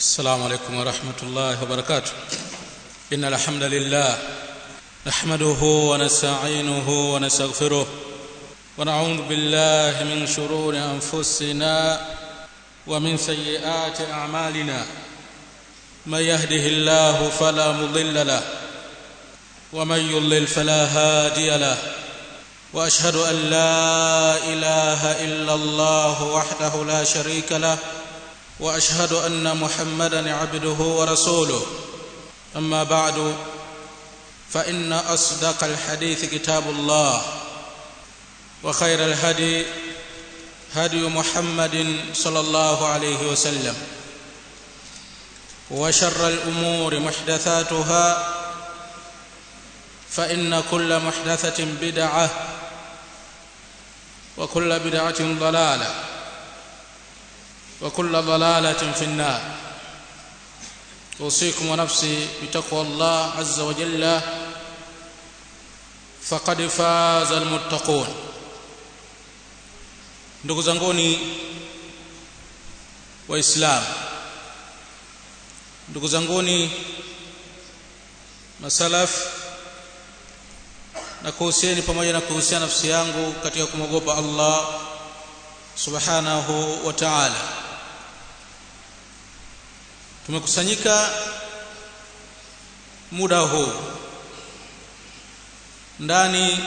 السلام عليكم ورحمة الله وبركاته إن الحمد لله نحمده ونستعينه ونستغفره ونعوذ بالله من شرور أنفسنا ومن سيئات أعمالنا من يهده الله فلا مضل له ومن يضلل فلا هادي له واشهد ان لا اله الا الله وحده لا شريك له واشهد ان محمدا عبده ورسوله اما بعد فان اصدق الحديث كتاب الله وخير الهدي هدي محمد صلى الله عليه وسلم وشر الامور محدثاتها فان كل محدثه بدعه وكل بدعه ضلاله وكل ضلاله في النار اوصيكم ونفسي بتقوى الله عز وجل فقد فاز المتقون ndugu zanguni waislamu ndugu zanguni masalaf na kuhusieni pamoja na kuhusia nafsi yangu katika kumwogopa Allah subhanahu wa ta'ala tumekusanyika muda huu ndani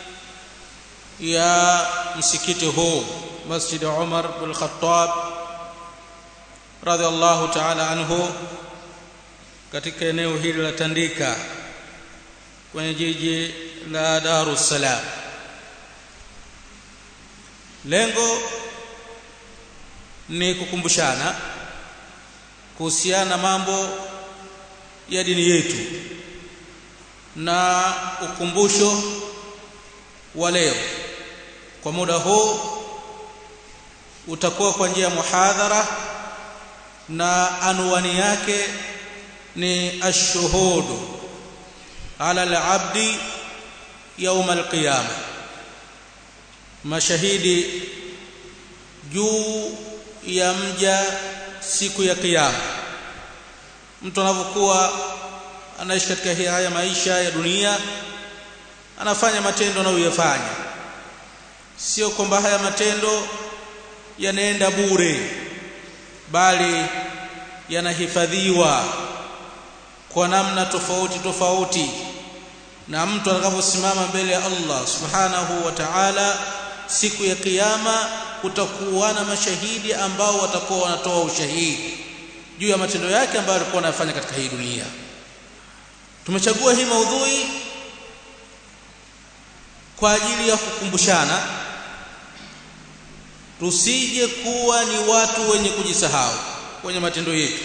ya msikiti huu Masjid Umar bin Khattab radhiallahu ta'ala anhu katika eneo hili la Tandika kwenye jiji la Dar es Salaam lengo ni kukumbushana kuhusiana mambo ya dini yetu na ukumbusho wa leo kwa muda huu utakuwa kwa njia ya muhadhara na anwani yake ni ashuhudu ala al-abdi يوم القيامه mashahidi juu ya mja siku ya kiyama mtu anapokuwa anaishi katika haya maisha ya dunia anafanya matendo anayoyafanya sio kwamba haya matendo yanaenda bure bali yanahifadhiwa kwa namna tofauti tofauti na mtu atakaposimama mbele ya Allah subhanahu wa ta'ala siku ya kiyama kutakuwa na mashahidi ambao watakuwa wanatoa ushahidi juu ya matendo yake ambayo alikuwa anafanya katika hii dunia tumechagua hii maudhui kwa ajili ya kukumbushana tusije kuwa ni watu wenye kujisahau kwenye matendo yetu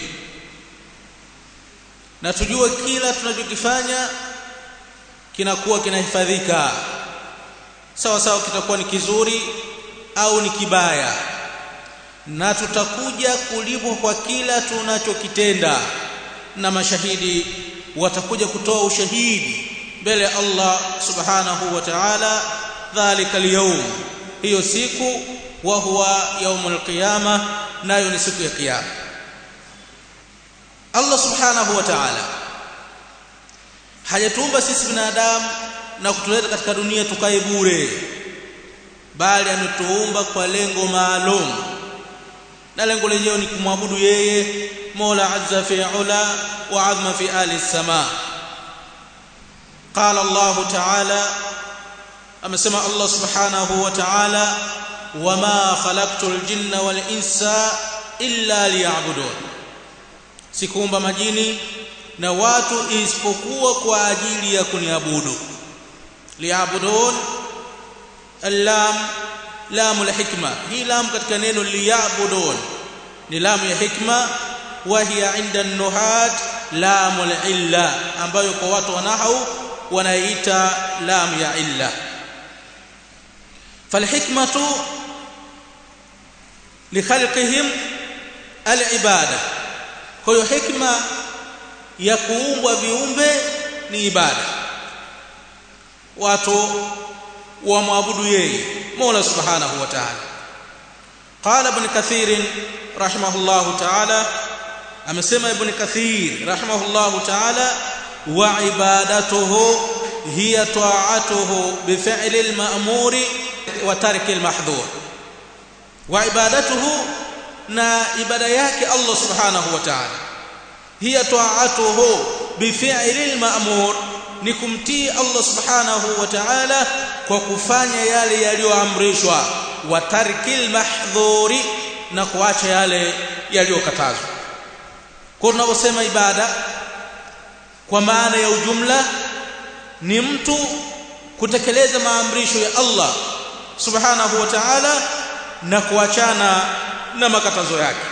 na tujue kila tunachokifanya kinakuwa kinahifadhika sawa sawa kitakuwa ni kizuri au ni kibaya na tutakuja kulipwa kwa kila tunachokitenda na mashahidi watakuja kutoa ushahidi mbele ya Allah subhanahu wa ta'ala dhalika al hiyo siku wa huwa yaumul qiyama nayo ni siku ya kiyama Allah subhanahu wa ta'ala hajatuumba sisi binadamu na kutuleta katika dunia tukae bure bali ametuumba kwa lengo maalum na lengo lenyewe ni kumwabudu yeye Mola azza fi ula wa azma fi ali sama qala Allah ta'ala amesema Allah subhanahu wa ta'ala wama khalaqtul jinna wal insa illa liya'budun sikuumba majini na watu isipokuwa kwa ajili ya kuniabudu liabudun allam lam alhikma hii lam katika neno liyabudun ni lam ya hikma wa hiya inda an-nuhat lam al-illa ambayo kwa watu wanahau wanaita lam ya illa falhikmatu likhalqihim al-ibada kwa hiyo hikma ya kuumbwa viumbe ni ibada watu wamwabudu yeye Mola Subhanahu wa Ta'ala قال ابن كثير رحمه الله تعالى amesema ibn kathir rahimahullahu ta'ala wa ibadatuhu hiya ta'atuhu bi fi'li al-ma'muri wa tarki al-mahdhur wa ibadatuhu na ibada yake Allah subhanahu wa ta'ala hiya ta'atuhu bi fi'li al-ma'mur ni kumtii Allah subhanahu wa ta'ala kwa kufanya yale yaliyoamrishwa wa tarkil mahdhuri na kuacha yale yaliyokatazwa kwa tunaposema ibada kwa maana ya ujumla ni mtu kutekeleza maamrisho ya Allah subhanahu wa ta'ala na kuachana na makatazo yake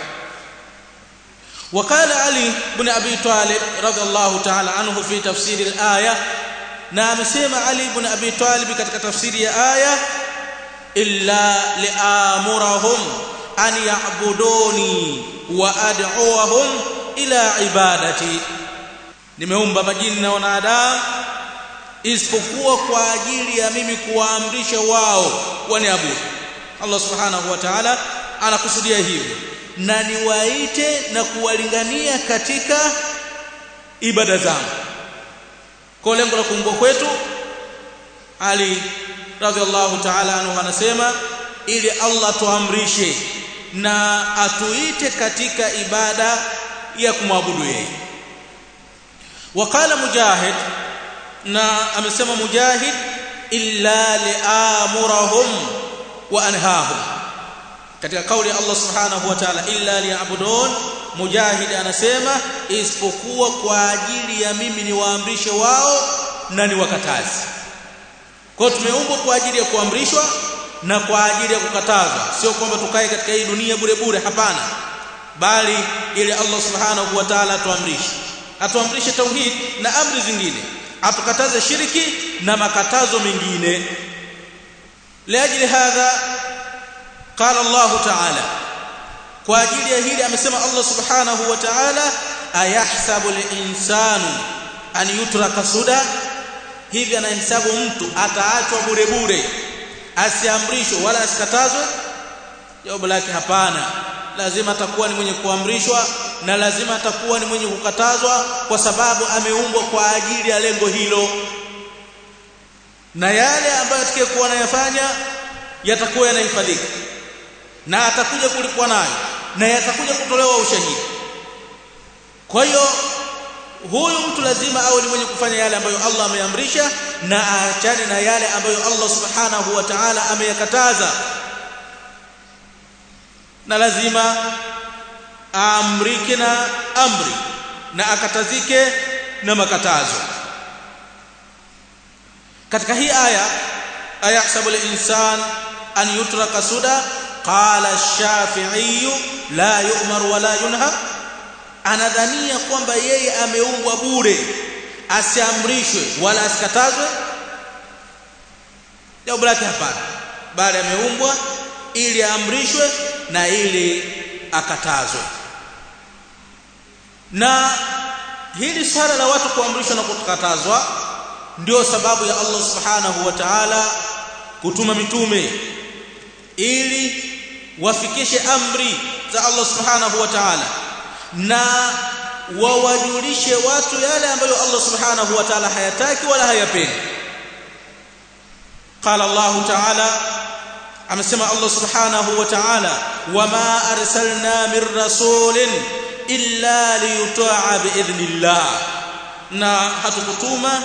وقال علي بن ابي طالب رضي الله تعالى عنه في تفسير الايه na amesema Ali ibn Abi Talib katika tafsiri ya aya illa li'amurahum an ya'buduni wa ad'uhum ila ibadati nimeumba majini na wanadamu isipokuwa kwa ajili ya mimi kuwaamrisha wao waniabudu Allah subhanahu wa ta'ala anakusudia hivyo na niwaite na kuwalingania katika ibada zangu kwa lengo la kuumbwa kwetu Ali radhiallahu ta'ala anhu anasema ili Allah tuamrishe na atuite katika ibada ya kumwabudu yeye wakala mujahid na amesema mujahid illa li'amurahum wa anhahum katika kauli ya Allah subhanahu wa ta'ala illa liya'budun mujahid anasema isipokuwa kwa ajili ya mimi niwaamrishe wao na niwakataze kwa tumeumbwa kwa ajili ya kuamrishwa na kwa ajili ya kukatazwa sio kwamba tukae katika hii dunia bure bure hapana bali ili Allah subhanahu wa ta'ala atuamrishe atuamrishe tauhid na amri zingine atukataze shiriki na makatazo mengine liajli hadha قال الله تعالى kwa ajili ya hili amesema Allah subhanahu wa ta'ala ayahsabu al-insanu an yutraka suda hivi anahesabu mtu ataachwa bure bure asiamrishwe wala asikatazwe jawabu lake hapana lazima atakuwa ni mwenye kuamrishwa na lazima atakuwa ni mwenye kukatazwa kwa sababu ameumbwa kwa ajili ya lengo hilo na yale ambayo atakayekuwa anayafanya yatakuwa yanahifadhika na atakuja kulipwa nayo na yatakuja kutolewa ushahidi kwa hiyo huyu mtu lazima awe ni mwenye kufanya yale ambayo Allah ameamrisha na aachane na yale ambayo Allah subhanahu wa ta'ala ameyakataza na lazima aamrike na amri na akatazike na makatazo katika hii aya ayahsabu al-insan an yutraka suda qala ash-shafi'i la yu'mar wa la yunha anadhania kwamba yeye ameumbwa bure asiamrishwe wala asikatazwe jawabu lake hapana bali ameumbwa ili aamrishwe na ili akatazwe na hili swala la watu kuamrishwa na kukatazwa ndio sababu ya Allah subhanahu wa ta'ala kutuma mitume ili wafikishe amri za Allah subhanahu wa ta'ala na wawajulishe watu yale ambayo Allah subhanahu wa ta'ala hayataki wala hayapendi qala Allah ta'ala amesema Allah subhanahu wa ta'ala wama arsalna min rasulin illa liyuta'a biidhnillah na hatukutuma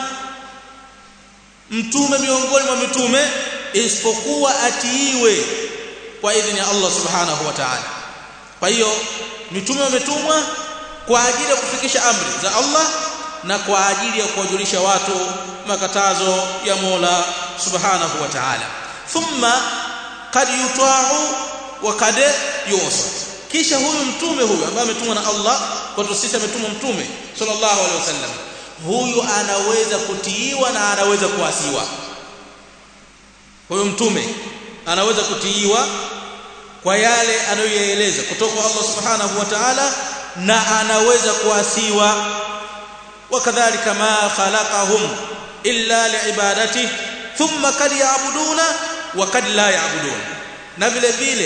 mtume miongoni mwa mitume isipokuwa atiiwe kwa idhini ya Allah subhanahu wa ta'ala kwa hiyo mitume wametumwa kwa ajili ya kufikisha amri za Allah na kwa ajili ya kuwajulisha watu makatazo ya Mola subhanahu wa ta'ala thumma kad yuta'u wa kad yusa kisha huyu mtume huyu ambaye ametumwa na Allah kwa sisi ametumwa mtume sallallahu alaihi wasallam huyu anaweza kutiiwa na anaweza kuasiwa huyu mtume anaweza kutiiwa kwa yale anayoyaeleza kutoka kwa Allah subhanahu wa ta'ala na anaweza kuasiwa wakadhalika ma khalaqahum illa liibadati thumma kad yaabuduna wa kad la yaabudun na vile vile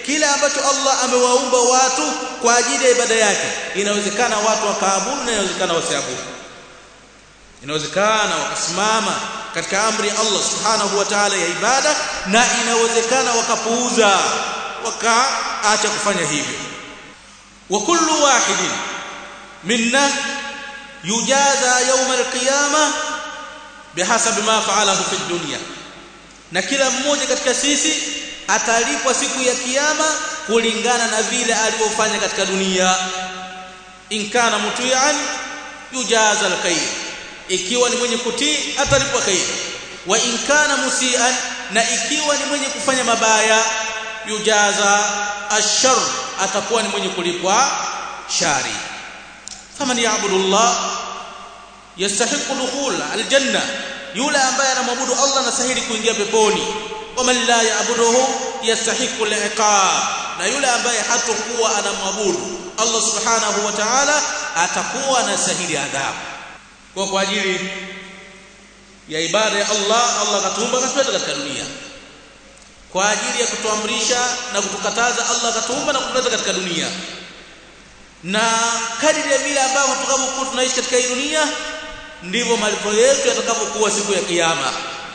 kile ambacho Allah amewaumba watu kwa ajili ya ibada yake inawezekana watu wakaabudu na inawezekana wasiabudu inawezekana wakasimama katika amri ya Allah subhanahu wa ta'ala ya ibada na inawezekana wakapuuza wakaacha kufanya hivyo wa kullu wahidin minna yujaza yawm alqiyama bihasabi ma fa'alahu fi dunya na kila mmoja katika sisi atalipwa siku ya kiyama kulingana na vile alivyofanya katika dunia in kana muti'an yujaza alkhair ikiwa ni mwenye kutii atalipwa khair wa in kana musian na ikiwa ni mwenye kufanya mabaya yujaza ashar atakuwa ni mwenye kulipwa shari faman ya'budu Allah yastahiqu dukhul aljanna yule ambaye anamwabudu Allah anastahili kuingia peponi waman la ya'buduhu yastahiqu al-iqab na yule ambaye hatakuwa anamwabudu Allah subhanahu wa ta'ala atakuwa anastahili adhabu kwa kwa ajili ya ibada ya Allah Allah katuumba katuleta katika dunia kwa ajili ya kutuamrisha na kutukataza Allah katuumba na kutuleta katika dunia na kadiri ya vile ambavyo tutakavyokuwa tunaishi katika hii dunia ndivyo malipo yetu yatakavyokuwa siku ya kiyama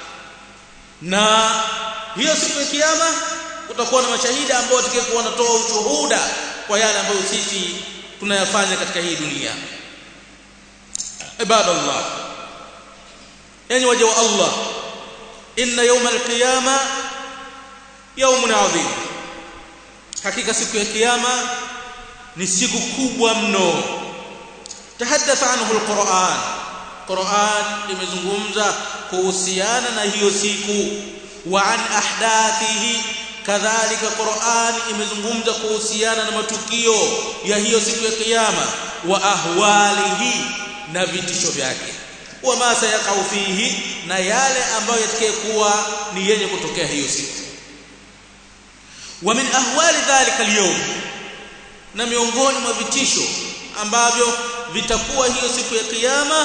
na hiyo siku ya kiyama kutakuwa na mashahidi ambao watakayokuwa wanatoa ushuhuda kwa yale ambayo sisi tunayafanya katika hii dunia ibadallah yani waja wa Allah inna yawm al-qiyama yawmun adhim hakika siku ya kiyama ni siku kubwa mno tahaddatha anhu al-Qur'an Qur'an imezungumza kuhusiana na hiyo siku wa an ahdathihi kadhalika Qur'an imezungumza kuhusiana na matukio ya hiyo siku ya kiyama wa ahwalihi na vitisho vyake wa ma sayaqau fihi na yale ambayo yatakayekuwa ni yenye kutokea hiyo siku wa min ahwali dhalika al na miongoni mwa vitisho ambavyo vitakuwa hiyo siku ya kiyama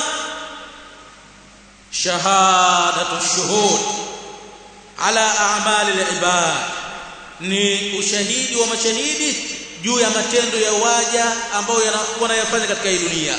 shahadatu shuhud ala a'mali al-ibad ni ushahidi wa mashahidi juu ya matendo ya waja ambao wanayafanya katika hii dunia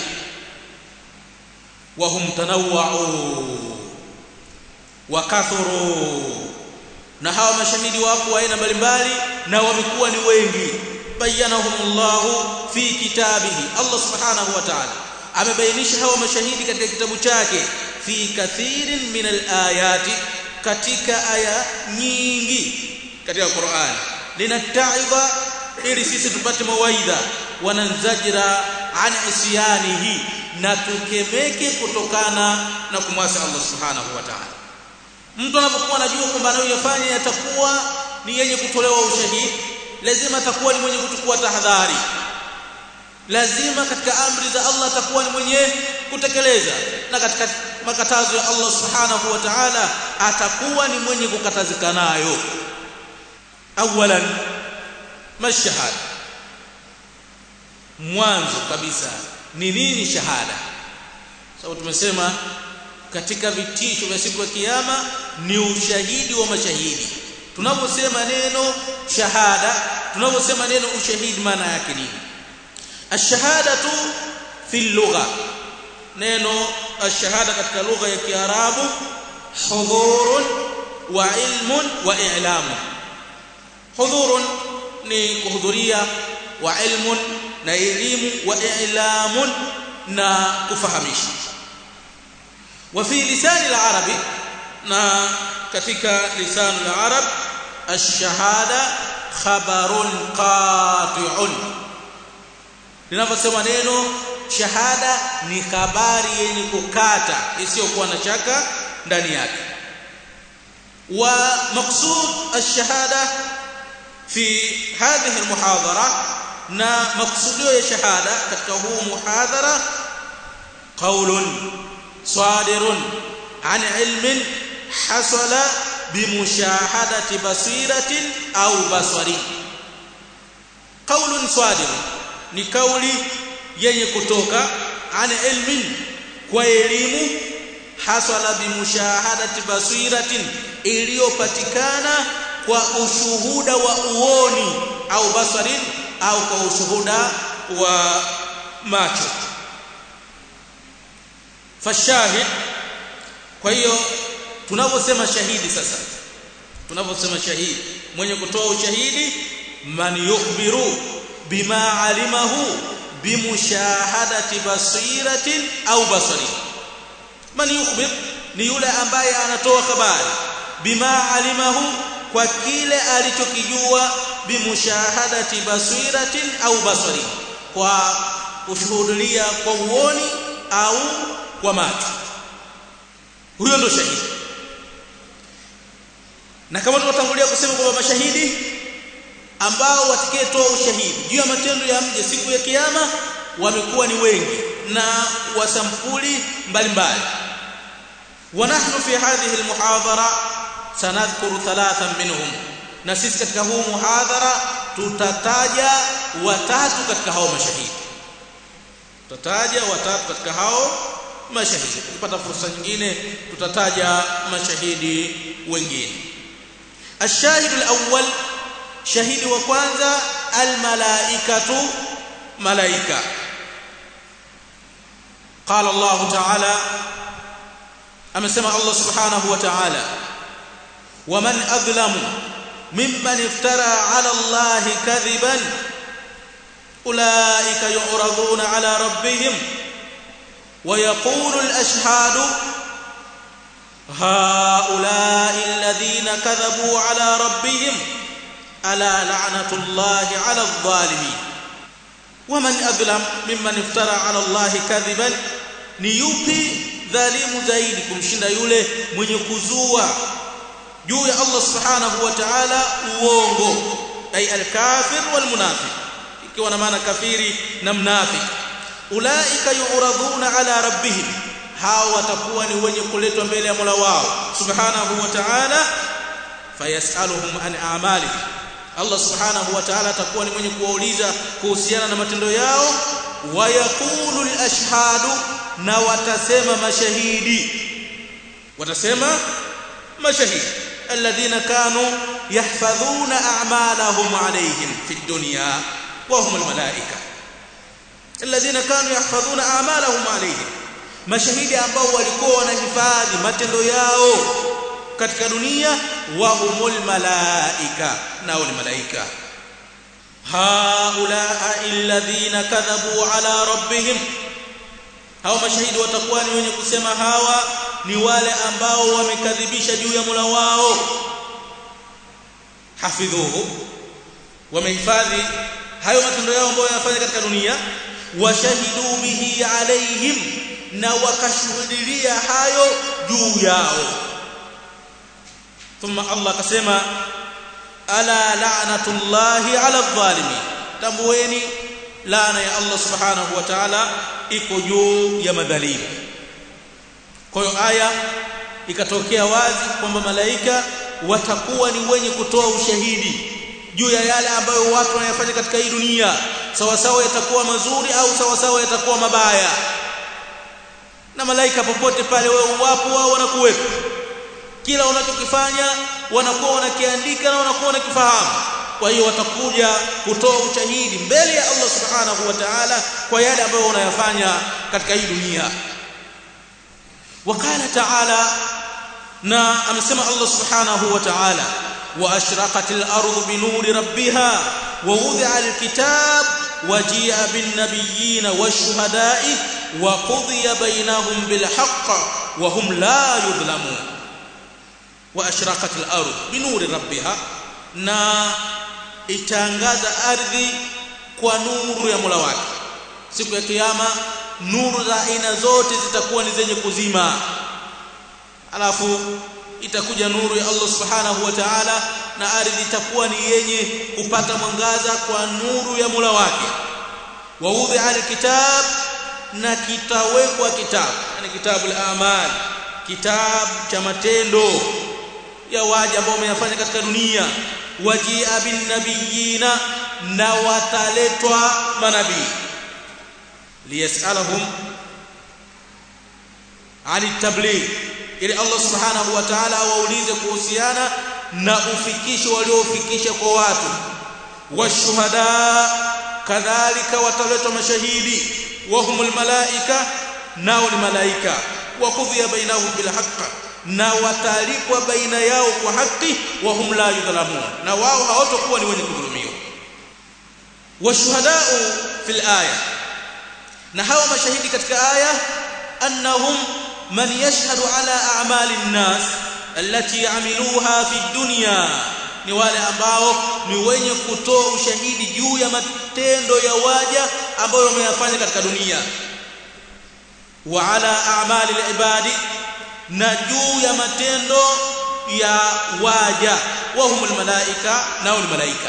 wa hum tanawwa'u wa kathuru na hawa mashahidi wapo aina mbalimbali na wamekuwa ni wengi bayanahumullahu fi kitabihi Allah subhanahu wa ta'ala amebainisha hawa mashahidi katika kitabu chake fi kathirin min alayati katika aya nyingi katika Qur'an linataidha ili sisi tupate mawaidha wananzajira an isyanihi na tukemeke kutokana na kumwasi Allah subhanahu wa ta'ala mtu anapokuwa anajua kwamba anayoyafanya yatakuwa ni yenye kutolewa ushahidi lazima atakuwa ni mwenye kuchukua tahadhari lazima katika amri za Allah atakuwa ni mwenye kutekeleza na katika makatazo ya Allah subhanahu wa ta'ala atakuwa ni mwenye kukatazika nayo awalan mashahada mwanzo kabisa ni nini shahada sababu tumesema katika vitisho vya siku ya kiyama ni ushahidi wa mashahidi tunaposema neno shahada tunaposema neno ushahidi maana yake nini ashahadatu fi lugha neno ashahada katika lugha ya kiarabu hudhurun wa ilmun wa i'lamu hudhurun ni kuhudhuria wa ilmun na elimu wa i'lamun na kufahamisha wa fi lisani al-arabi na katika lisani al-arab ash-shahada khabarun qati'un linaposema neno shahada ni habari yenye kukata isiyokuwa na shaka ndani yake wa maqsud ash-shahada fi hadhihi al-muhadara na maksudio ya shahada katika huu muhadhara qaulun sadirun an ilmin hasala bimushahadati basiratin au basari qaulun sadirun ni kauli yenye kutoka an ilmin kwa elimu hasala bimushahadati basiratin iliyopatikana kwa ushuhuda wa uoni au basarin au kwa ushuhuda wa macho fashahid kwa hiyo tunaposema shahidi sasa tunaposema shahidi mwenye kutoa ushahidi man yukhbiru bima alimahu bimushahadati basiratin au basari man yukhbir ni yule ambaye anatoa habari bima alimahu kwa kile alichokijua bimushahadati basiratin au basari kwa kushuhudia kwa uoni au kwa macho huyo ndo shahidi na kama tunatangulia kusema kwamba mashahidi ambao watakayetoa ushahidi juu ya matendo ya mje siku ya kiyama wamekuwa ni wengi na wasampuli mbalimbali ونحن في هذه المحاضرة سنذكر ثلاثا منهم na sisi katika huu muhadhara tutataja watatu katika hao mashahidi tutataja watatu katika hao mashahidi tukipata fursa nyingine tutataja mashahidi wengine الشاهد الأول شهيد وكwanza الملائكة ملائكة قال الله تعالى amesema Allah subhanahu wa ta'ala waman adlamu mimman iftara ala Allah kadhiban ulaika yu'raduna ala rabbihim wa yaqulu al-ashhadu هؤلاء الذين كذبوا على ربهم ألا لعنة الله على الظالمين ومن أظلم ممن افترى على الله كذبا نيوبي dhalimu zaidi kumshinda yule mwenye kuzua juu ya Allah subhanahu wa ta'ala uongo ay al-kafir wal munafiq ikiwa na maana kafiri na mnafik ulaika yu'raduna ala rabbihim hao watakuwa ni wenye kuletwa mbele ya Mola wao subhanahu wa ta'ala fayasaluhum an a'malihim Allah subhanahu wa ta'ala atakuwa ni mwenye kuwauliza kuhusiana na matendo yao wayaqulu al-ashhadu na watasema mashahidi watasema mashahidi alladhina kanu yahfadhuna a'malahum alayhim fi dunya wa hum almalaika alladhina kanu yahfadhuna a'malahum alayhim mashahidi ambao walikuwa wanahifadhi matendo yao katika dunia wa humul malaika nao ni malaika haula alladhina kadhabu ala rabbihim hao mashahidi watakuwa ni wenye kusema hawa ni wale ambao wamekadhibisha juu ya Mola wao hafidhuhu wamehifadhi hayo matendo yao ambayo yanafanya katika dunia washahidu bihi alaihim na wakashuhudia hayo juu yao thumma Allah akasema ala la'natullahi ala adh-dhalimin tambueni laana ya Allah subhanahu wa ta'ala iko juu ya madhalimu kwa hiyo aya ikatokea wazi kwamba malaika watakuwa ni wenye kutoa ushahidi juu ya yale ambayo watu wanayafanya katika hii dunia sawa sawa yatakuwa mazuri au sawa sawa yatakuwa mabaya na malaika popote pale wewe wapo wao wanakuwepo kila unachokifanya wanakuwa wanakiandika na wanakuwa wanakifahamu kwa hiyo watakuja kutoa ushahidi mbele ya Allah subhanahu wa ta'ala kwa yale ambayo wanayafanya katika hii dunia wakala ta'ala na amesema Allah subhanahu wa ta'ala wa ashraqatil ardu binuri rabbiha wa wudi'a alkitab waji'a bin nabiyyin wash-shuhada'i wa qudiya bainahum bil haqq wa hum la yudhlamun wa ashraqatil ardu binuri rabbiha na itangaza ardhi kwa nuru ya Mola wake siku ya kiyama nuru za aina zote zitakuwa ni zenye kuzima alafu itakuja nuru ya Allah subhanahu wa ta'ala na ardhi itakuwa ni yenye kupata mwangaza kwa nuru ya Mola wake wa wudhi alkitab na kitawekwa kitabu yani kitabu al-amal kitabu cha matendo ya waja ambao wameyafanya katika dunia wajia bin nabiyina na wataletwa manabii liyasalahum ani tabligh ili Allah subhanahu wa ta'ala awaulize kuhusiana na ufikisho waliofikisha kwa watu washuhada kadhalika wataletwa mashahidi wahumul malaika nao ni malaika wa qudhiya bainahum bil haqq na watalipwa baina yao kwa haki wa hum la yudhlamun na wao hawatakuwa ni wenye kudhulumiwa washuhadau fil aya na hawa mashahidi katika aya annahum man yashhadu ala a'mali an-nas allati amiluha fi dunya ni wale ambao ni wenye kutoa ushahidi juu ya matendo ya waja ambayo wameyafanya katika dunia wa ala a'mali al-ibadi na juu ya matendo ya waja wa humul malaika nao ni malaika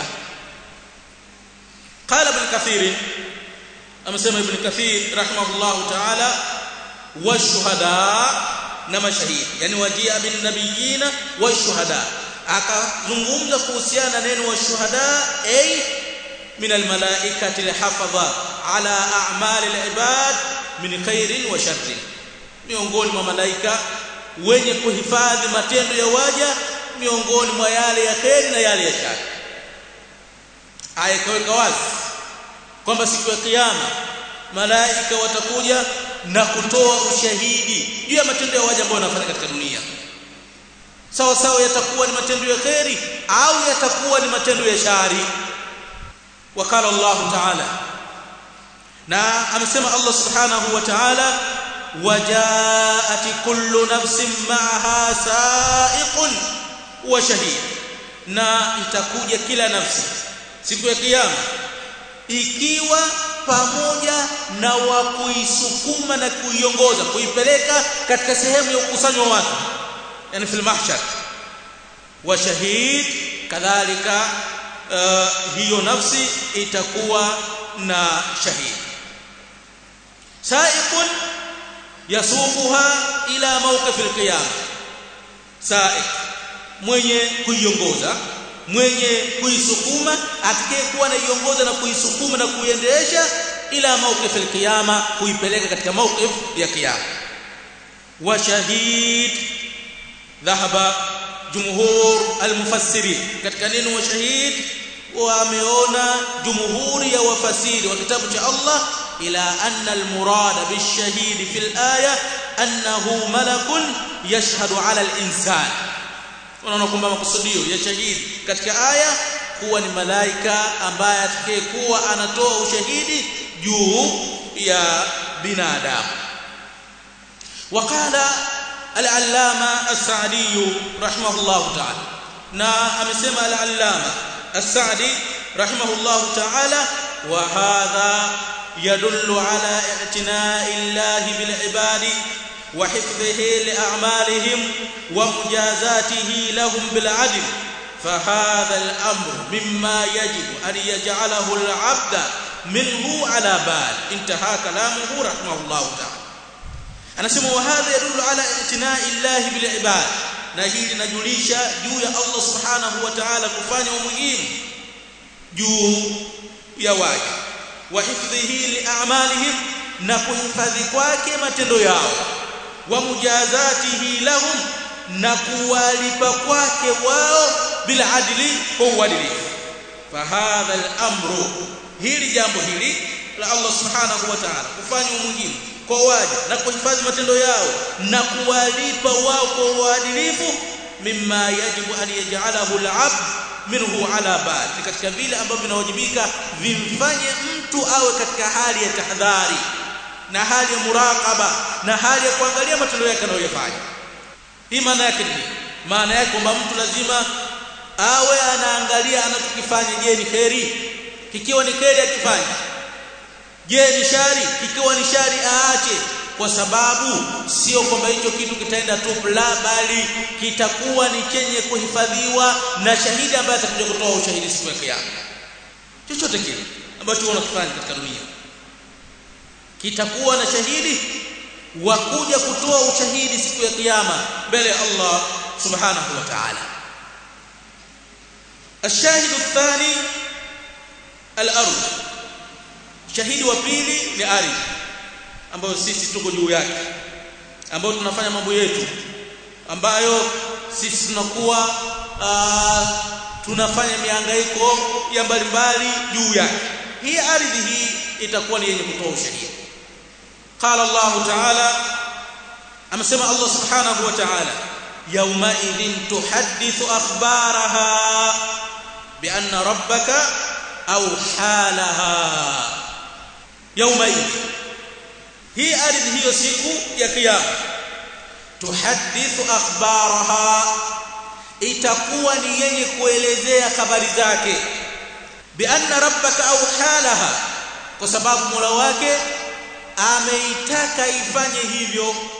قال ابن كثير amesema ibn kathir rahimahullahu ta'ala washuhada na mashahidi yani wajia bin nabiyina washuhada akazungumza kuhusiana neno washuhada ay min almalaikati alhafadha ala a'mali alibad min khairin wa sharrin miongoni mwa malaika wenye kuhifadhi matendo ya waja miongoni mwa yale ya kheri na yale ya shari aya ikaweka wazi kwamba siku ya kiyama malaika watakuja na kutoa ushahidi juu ya matendo ya waja ambao wanafanya katika dunia sawa sawa yatakuwa ni matendo ya kheri au yatakuwa ni matendo ya shari wakala Allah ta'ala na amesema Allah subhanahu wa ta'ala wajaat kullu nafsin ma'aha sa'iqun wa shahid na itakuja kila nafsi siku ya kiyama ikiwa pamoja na wa kuisukuma na kuiongoza kuipeleka katika sehemu ya ukusanyo wa watu yani fil mahshar wa shahid kadhalika uh, hiyo nafsi itakuwa na shahid saiqun yasuquha ila mawqif alqiyam saiq mwenye kuiongoza mwenye kuisukuma atakayekuwa anaiongoza na kuisukuma na kuiendesha ila mawqif alqiyama kuipeleka katika mawqif ya kiyama wa shahid dhahaba jumhur almufassirin katika neno wa shahid wameona jumhuri ya wafasiri wa kitabu cha Allah ila anna almurada bishahid fil aya annahu malakun yashhadu ala al-insan unaona kwamba makusudio ya shahidi katika aya kuwa ni malaika ambaye atakayekuwa anatoa ushahidi juu ya binadamu وقال العلامة السعدي رحمه الله تعالى نا أمسما العلامة السعدي رحمه الله تعالى وهذا يدل على اعتناء الله بالعباد وحفظه لأعمالهم ومجازاته لهم بالعدل فهذا الأمر مما يجب أن يجعله العبد منه على بال انتهى كلامه رحمه الله تعالى anasema wa hadha yadullu ala i'tina'i Allah bil ibad na hili linajulisha juu ya Allah subhanahu wa ta'ala kufanya umuhimu juu ya waja wa hifdhihi li a'malihim na kuhifadhi kwake matendo yao wa mujazatihi lahum na kuwalipa kwake wao bila adili kwa uadilifu fahadha al-amru hili jambo hili la Allah subhanahu wa ta'ala kufanya umuhimu kwa waja na kuhifadhi matendo yao na kuwalipa wao kwa uadilifu mimma yajibu an yaj'alahu al-'abd minhu ala bal ni katika vile ambavyo vinawajibika vimfanye mtu awe katika hali ya tahadhari na hali ya muraqaba na hali ya kuangalia matendo yake anayofanya hii maana yake ni maana yake kwamba mtu lazima awe anaangalia anachokifanya je ni kheri kikiwa ni kheri akifanya je ni shari kikiwa ni shari aache kwa sababu sio kwamba hicho kitu kitaenda tu la bali kitakuwa ni chenye kuhifadhiwa na shahidi ambaye atakuja kutoa ushahidi siku ya kiyama chochote kile ambacho unakifanya katika dunia kitakuwa na shahidi wa kuja kutoa ushahidi siku ya kiyama mbele ya Allah subhanahu wa ta'ala الشاهد الثاني الارض shahidi wa pili ni ardhi ambayo sisi tuko juu yake ambayo tunafanya mambo yetu ambayo sisi tunakuwa uh, tunafanya mihangaiko ya mbalimbali juu yake hii ardhi hii itakuwa ni yenye kutoa ushahidi qala Allah ta'ala amesema Allah subhanahu wa ta'ala yawma idhin tuhaddithu akhbaraha bi anna rabbaka aw halaha yawma idhin hii ardhi hiyo siku ya kiyama tuhaddithu akhbaraha itakuwa ni yenye kuelezea habari zake bi anna rabbaka aw halaha kwa sababu Mola wake ameitaka ifanye hivyo